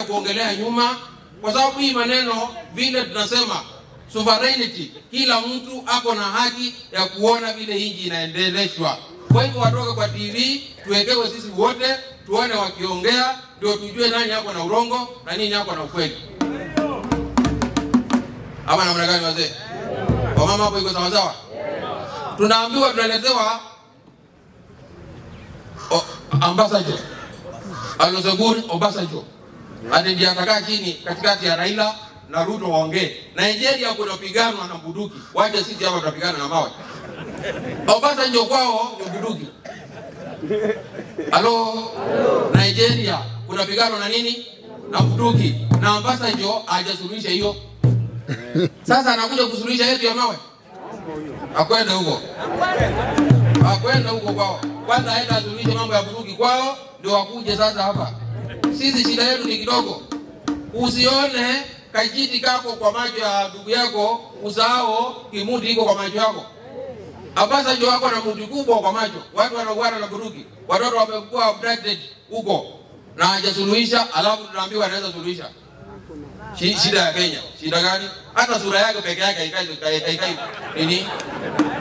kuongelea nyuma, kwa sababu hii maneno vile tunasema sovereignty, kila mtu ako na haki ya kuona vile nchi inaendeleshwa. Kwa hivyo watoke kwa TV, tuwekewe sisi wote, tuone wakiongea, ndio tujue nani ako na urongo na nini ako na ukweli. Ama namna gani wazee? Wamama hapo iko sawa sawa? Tunaambiwa tunaletewa o- ambassador Olusegun Obasanjo ati ndiye atakaa chini katikati ya Raila na Ruto waongee. Nigeria kunapiganwa na bunduki, waje sisi hapa tunapigana na mawe. Obasanjo kwao ni bunduki. Halo, Nigeria kunapiganwa na nini? Na bunduki, na Obasanjo hajasuluhisha hiyo. Sasa anakuja kusuluhisha yetu ya mawe, akwenda huko akwenda huko kwao, kwanza aenda asuluhishe mambo ya bunduki kwao, ndio wakuje sasa hapa. Sisi shida yetu ni kidogo. Usione kajiti kako kwa macho ya ndugu yako, usahau kimuti iko kwa macho yako. Abasanjo wako na muti kubwa kwa macho, watu wanauana na bunduki, watoto wamekuwa abducted huko na hajasuluhisha, alafu tunaambiwa anaweza suluhisha. Shi- Shida ya Kenya, shida gani? Hata sura yake peke yake haikai haikai nini?